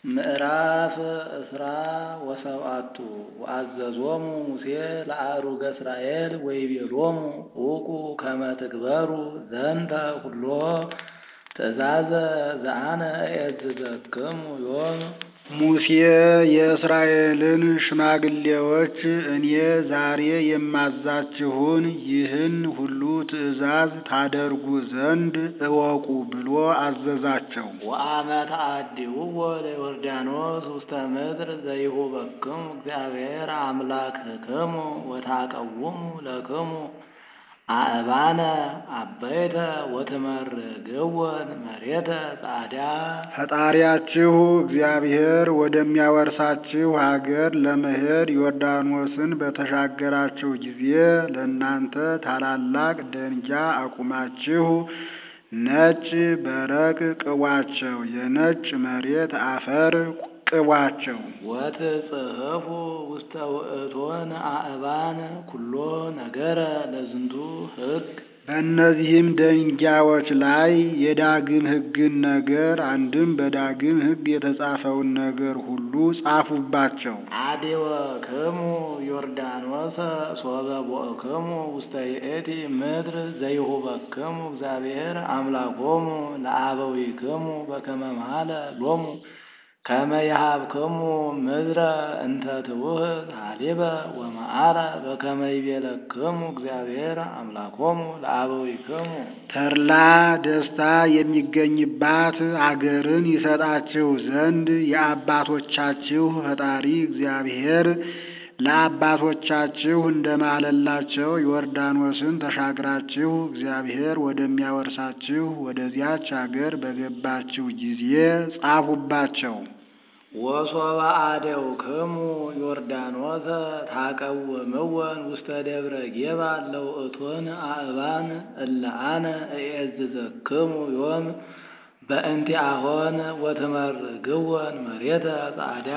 ምዕራፍ እስራ ወሰብአቱ ወአዘዞሙ ሙሴ ለአእሩገ እስራኤል ወይቤሎሙ ውቁ ከመ ትግበሩ ዘንተ ኩሎ ትእዛዘ ዘአነ እዔዝዘክሙ ዮም። ሙሴ የእስራኤልን ሽማግሌዎች እኔ ዛሬ የማዛችሁን ይህን ሁሉ ትእዛዝ ታደርጉ ዘንድ እወቁ ብሎ አዘዛቸው። ወአመ ተአድኅዎ ለዮርዳኖስ ውስተ ምድር ዘይሁበክሙ እግዚአብሔር አምላክክሙ ወታቀውሙ ለክሙ አእባነ አበይተ ወትመርግወን መሬተ ጻዕዳ ፈጣሪያችሁ እግዚአብሔር ወደሚያወርሳችሁ አገር ለመሄድ ዮርዳኖስን በተሻገራችሁ ጊዜ ለእናንተ ታላላቅ ደንጊያ አቁማችሁ ነጭ በረቅ ቅቧቸው፣ የነጭ መሬት አፈር ቅቧቸው። ወትጽሕፉ ውስተ ውእቶን አእባን ኩሎ ነገረ ለዝንቱ ሕግ በእነዚህም ደንጊያዎች ላይ የዳግም ሕግን ነገር አንድም በዳግም ሕግ የተጻፈውን ነገር ሁሉ ጻፉባቸው። አዴወክሙ ዮርዳኖስ ሶበ ቦእክሙ ውስተ ይእቲ ምድር ዘይሁበክሙ እግዚአብሔር አምላኮሙ ለአበዊክሙ በከመ መሃለ ሎሙ ከመ ይሃብክሙ ምድረ እንተ ትውህብ ሀሊበ ወመዓረ በከመ ይቤለክሙ እግዚአብሔር አምላኮሙ ለአበዊክሙ ተድላ ደስታ የሚገኝባት አገርን ይሰጣችሁ ዘንድ የአባቶቻችሁ ፈጣሪ እግዚአብሔር ለአባቶቻችሁ እንደማለላቸው ዮርዳኖስን ተሻግራችሁ እግዚአብሔር ወደሚያወርሳችሁ ወደዚያች አገር በገባችሁ ጊዜ ጻፉባቸው። ወሶበ አደውክሙ ዮርዳኖሰ ታቀውምወን ውስተ ደብረ ጌባል ለውእቶን አእባን እለ አነ እዔዝዘክሙ ዮም በእንቲአሆን ወትመርግወን መሬተ ጻዕዳ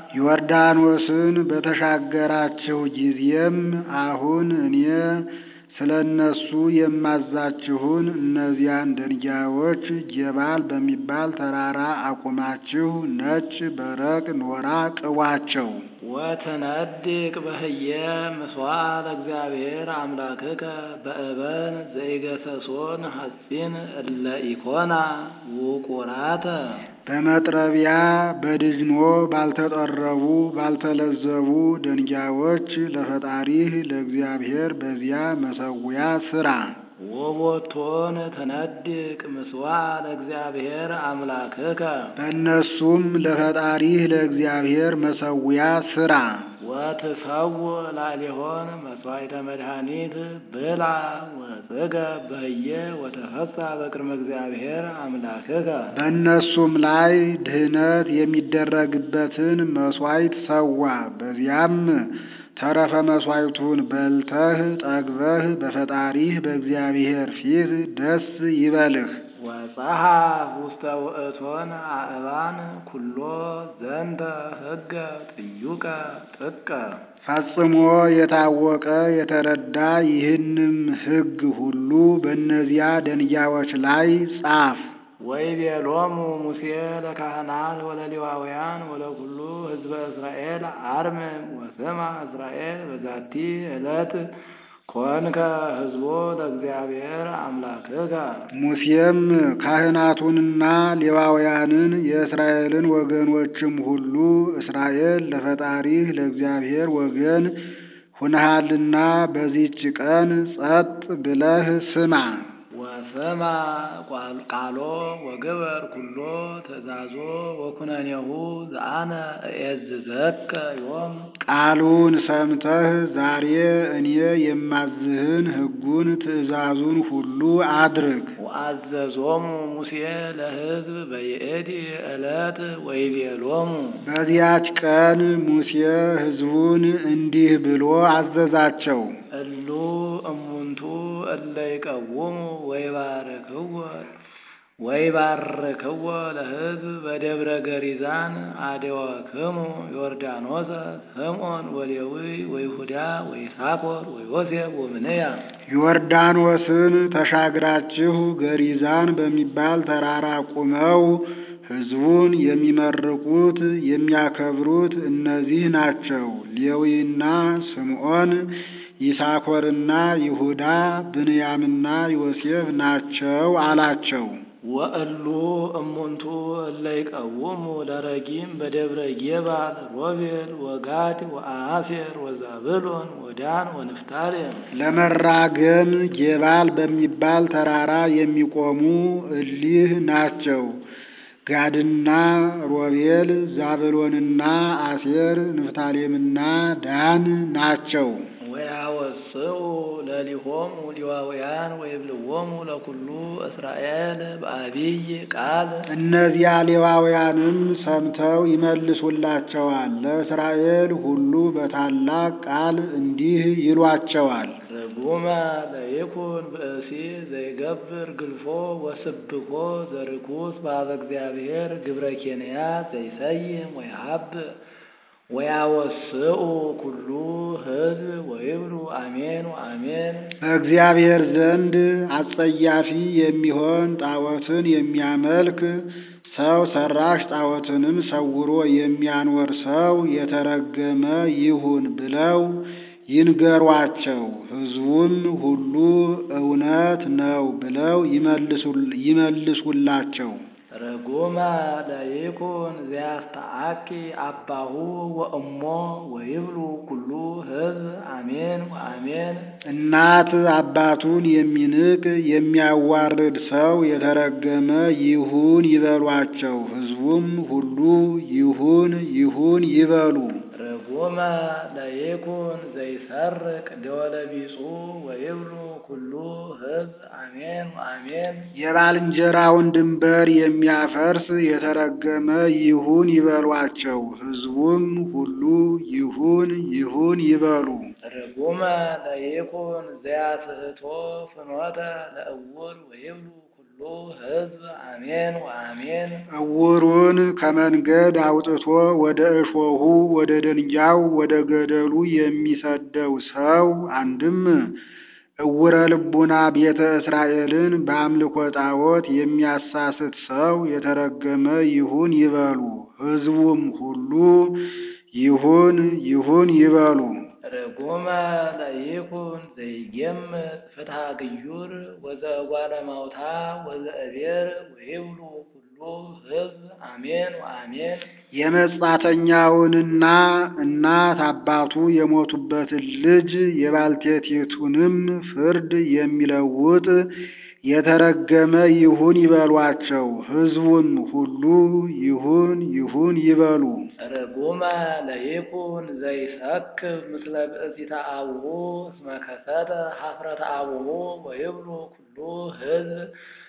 ዮርዳኖስን በተሻገራችሁ ጊዜም አሁን እኔ ስለ እነሱ የማዛችሁን እነዚያን ደንጊያዎች ጌባል በሚባል ተራራ አቁማችሁ ነጭ በረቅ ኖራ ቅቧቸው። ወትነድቅ በህየ ምስዋዕ ለእግዚአብሔር አምላክከ በእበን ዘይገሰሶን ሐጺን እለ ኢኮና ውቁራተ በመጥረቢያ በድጅኖ ባልተጠረቡ ባልተለዘቡ ደንጊያዎች ለፈጣሪህ ለእግዚአብሔር በዚያ መሰዊያ ስራ። ወቦቶን ትነድቅ ምስዋዕ ለእግዚአብሔር አምላክከ በእነሱም ለፈጣሪህ ለእግዚአብሔር መሰዊያ ስራ። ወትሰው ላሊሆን መስዋዕተ መድኃኒት ብላ ወጽገ በህየ ወተፈሳ በቅድመ እግዚአብሔር አምላክከ በእነሱም ላይ ድህነት የሚደረግበትን መስዋዕት ሰዋ። በዚያም ተረፈ መስዋዕቱን በልተህ ጠግበህ በፈጣሪህ በእግዚአብሔር ፊት ደስ ይበልህ። ወጸሐፍ ውስተ ውእቶን አእባን ኩሎ ዘንተ ሕገ ጥዩቀ ጥቀ ፈጽሞ የታወቀ የተረዳ ይህንም ሕግ ሁሉ በእነዚያ ደንጊያዎች ላይ ጻፍ። ወይቤሎሙ ሙሴ ለካህናት ወለሌዋውያን ወለኩሉ ሕዝበ እስራኤል አርምም ወስማ እስራኤል በዛቲ ዕለት ኮንከ ሕዝቦ ለእግዚአብሔር አምላክከ። ሙሴም ካህናቱንና ሌዋውያንን የእስራኤልን ወገኖችም ሁሉ እስራኤል ለፈጣሪህ ለእግዚአብሔር ወገን ሁነሃልና በዚች ቀን ጸጥ ብለህ ስማ። ወስማ ቃሎ ወግበር ኩሎ ትእዛዞ ወኩነኔሁ ዘአነ እዔዝዘከ ዮም ቃሉን ሰምተህ ዛሬ እኔ የማዝህን ሕጉን ትእዛዙን ሁሉ አድርግ። ወአዘዞሙ ሙሴ ለሕዝብ በይእቲ ዕለት ወይቤሎሙ በዚያች ቀን ሙሴ ሕዝቡን እንዲህ ብሎ አዘዛቸው። እሉ እሙንቱ እለ ይቀውሙ ወይባርክዎ ወይባርክዎ ለሕዝብ በደብረ ገሪዛን አደወክሙ ዮርዳኖሰ ስምዖን ወሌዊ ወይሁዳ ወይሳኮር ወዮሴፍ ወብንያም ዮርዳኖስን ተሻግራችሁ ገሪዛን በሚባል ተራራ ቁመው ሕዝቡን የሚመርቁት የሚያከብሩት እነዚህ ናቸው። ሌዊና ስምዖን፣ ይሳኮርና ይሁዳ፣ ብንያምና ዮሴፍ ናቸው አላቸው። ወእሉ እሙንቱ እለ ይቀውሙ ለረጊም በደብረ ጌባል ሮቤል ወጋድ ወአሴር ወዛብሎን ወዳን ወንፍታሌም ለመራገም ጌባል በሚባል ተራራ የሚቆሙ እሊህ ናቸው። ጋድና ሮቤል፣ ዛብሎንና አሴር፣ ንፍታሌምና ዳን ናቸው። ወያወስኡ ለሊሆሙ ሌዋውያን ወይብልዎሙ ለኩሉ እስራኤል በአቢይ ቃል እነዚያ ሌዋውያንም ሰምተው ይመልሱላቸዋል። ለእስራኤል ሁሉ በታላቅ ቃል እንዲህ ይሏቸዋል። ርጉመ ለይኩን ብእሲ ዘይገብር ግልፎ ወስብኮ ዘርኩስ በኀበ እግዚአብሔር ግብረ ኬንያ ዘይሰይም ወይሀብእ ወያወስኡ ኩሉ ሕዝብ ወይብሉ አሜን አሜን። በእግዚአብሔር ዘንድ አጸያፊ የሚሆን ጣዖትን የሚያመልክ ሰው ሰራሽ ጣዖትንም ሰውሮ የሚያኖር ሰው የተረገመ ይሁን ብለው ይንገሯቸው። ሕዝቡም ሁሉ እውነት ነው ብለው ይመልሱላቸው። ርጉመ ለይኩን ዘያስተአኪ አባሁ ወእሞ ወይብሉ ኩሉ ሕዝብ አሜን ወአሜን። እናት አባቱን የሚንቅ የሚያዋርድ ሰው የተረገመ ይሁን ይበሏቸው። ሕዝቡም ሁሉ ይሁን ይሁን ይበሉ። ርጉመ ለይኩን ዘይሰርቅ ደወለ ቢጹ ወይብሉ ኩሉ ሕዝብ አሜን ወአሜን። የባልንጀራውን ድንበር የሚያፈርስ የተረገመ ይሁን ይበሏቸው። ሕዝቡም ሁሉ ይሁን ይሁን ይበሉ። ርጉመ ለይኩን ዘያስሕቶ ፍኖተ ለእውር ወይብሉ ኩሉ ሕዝብ አሜን ወአሜን። እውሩን ከመንገድ አውጥቶ ወደ እሾሁ ወደ ደንጊያው ወደ ገደሉ የሚሰደው ሰው አንድም እውረ ልቡና ቤተ እስራኤልን በአምልኮ ጣዖት የሚያሳስት ሰው የተረገመ ይሁን ይበሉ። ሕዝቡም ሁሉ ይሁን ይሁን ይበሉ። ርጉመ ለይኩን ዘይጌምጥ ፍትሐ ግዩር ወዘእጓለ ማውታ ወዘእቤር ወይብሉ ኩሉ ሕዝብ አሜን ወአሜን። የመጻተኛውንና እናት አባቱ የሞቱበትን ልጅ የባልቴቲቱንም ፍርድ የሚለውጥ የተረገመ ይሁን ይበሏቸው። ሕዝቡም ሁሉ ይሁን ይሁን ይበሉ። ርጉመ ለይኩን ዘይሰክብ ምስለ ብእሲተ አቡሁ እስመ ከሰተ ኀፍረተ አቡሁ ወይብሉ ኩሉ ሕዝብ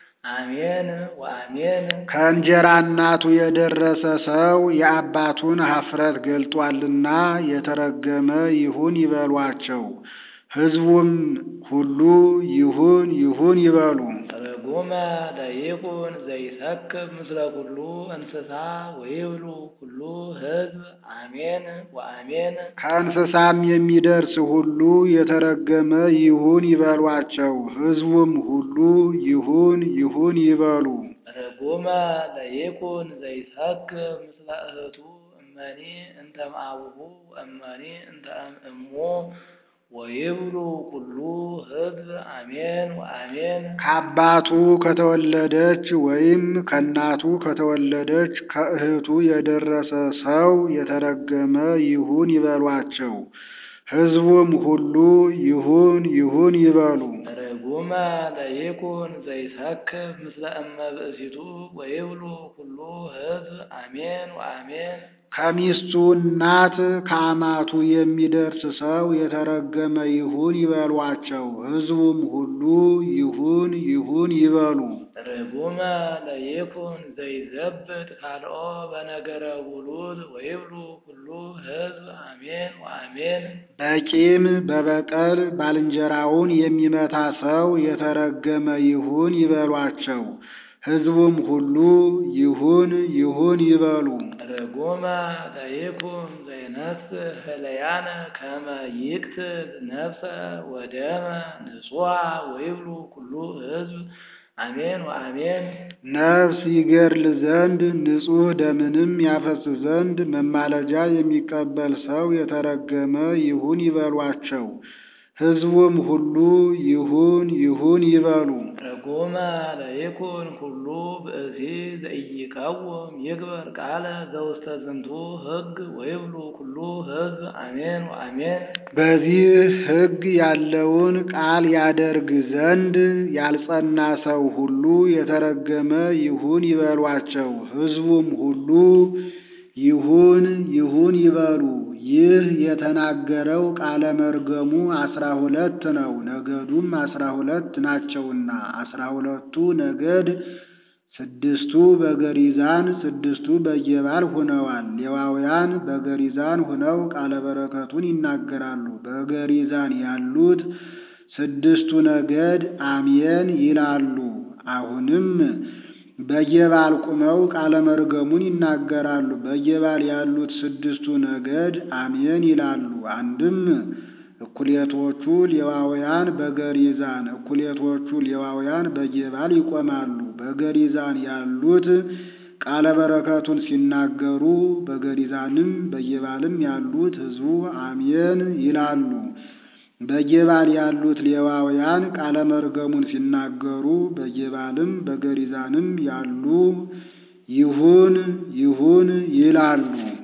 አሜን ወአሜን። ከእንጀራ እናቱ የደረሰ ሰው የአባቱን ኀፍረት ገልጧልና የተረገመ ይሁን ይበሏቸው። ሕዝቡም ሁሉ ይሁን ይሁን ይበሉ። ርጉመ ለይኩን ዘይሰክብ ምስለ ኩሉ እንስሳ ወይብሉ ኩሉ ሕዝብ አሜን ወአሜን። ከእንስሳም የሚደርስ ሁሉ የተረገመ ይሁን ይበሏቸው። ሕዝቡም ሁሉ ይሁን ይሁን ይበሉ። ርጉመ ለይኩን ዘይሰክብ ምስለ እህቱ እመኒ እንተ እምአቡሁ እመኒ እንተ እሙ ወይብሉ ኩሉ ሕዝብ አሜን ወአሜን። ከአባቱ ከተወለደች ወይም ከእናቱ ከተወለደች ከእህቱ የደረሰ ሰው የተረገመ ይሁን ይበሏቸው። ሕዝቡም ሁሉ ይሁን ይሁን ይበሉ። ርጉመ ለይኩን ዘይሰክብ ምስለ እመ ብእሲቱ ወይብሉ ኩሉ ሕዝብ አሜን ወአሜን። ከሚስቱ እናት ከአማቱ የሚደርስ ሰው የተረገመ ይሁን ይበሏቸው። ሕዝቡም ሁሉ ይሁን ይሁን ይበሉ። ርጉመ ለይኩን ዘይዘብጥ ካልኦ በነገረ ውሉድ ወይብሉ ኩሉ ሕዝብ አሜን ወአሜን። በቂም በበቀል ባልንጀራውን የሚመታ ሰው የተረገመ ይሁን ይበሏቸው። ሕዝቡም ሁሉ ይሁን ይሁን ይበሉ። ርጉመ ለይኩን ዘይነስእ ህለያነ ከመ ይቅትል ነፍሰ ወደመ ንጹሐ ወይብሉ ኩሉ ሕዝብ አሜን ወአሜን ነፍስ ይገድል ዘንድ ንጹሕ ደምንም ያፈስ ዘንድ መማለጃ የሚቀበል ሰው የተረገመ ይሁን ይበሏቸው። ሕዝቡም ሁሉ ይሁን ይሁን ይበሉ። ርጉመ ለይኩን ኩሉ ብእሲ ዘኢይቀውም ይግበር ቃለ ዘውስተ ዝንቱ ሕግ ወይብሉ ኩሉ ሕዝብ አሜን ወአሜን። በዚህ ሕግ ያለውን ቃል ያደርግ ዘንድ ያልጸና ሰው ሁሉ የተረገመ ይሁን ይበሏቸው። ሕዝቡም ሁሉ ይሁን ይሁን ይበሉ። ይህ የተናገረው ቃለ መርገሙ አስራ ሁለት ነው። ነገዱም አስራ ሁለት ናቸውና አስራ ሁለቱ ነገድ ስድስቱ በገሪዛን ስድስቱ በየባል ሁነዋል። ሌዋውያን በገሪዛን ሁነው ቃለ በረከቱን ይናገራሉ። በገሪዛን ያሉት ስድስቱ ነገድ አሜን ይላሉ። አሁንም በየባል ቁመው ቃለ መርገሙን ይናገራሉ። በየባል ያሉት ስድስቱ ነገድ አሜን ይላሉ። አንድም እኩሌቶቹ ሌዋውያን በገሪዛን እኩሌቶቹ ሌዋውያን በየባል ይቆማሉ። በገሪዛን ያሉት ቃለ በረከቱን ሲናገሩ፣ በገሪዛንም በየባልም ያሉት ሕዝቡ አሜን ይላሉ። በጌባል ያሉት ሌዋውያን ቃለ መርገሙን ሲናገሩ በጌባልም በገሪዛንም ያሉ ይሁን ይሁን ይላሉ።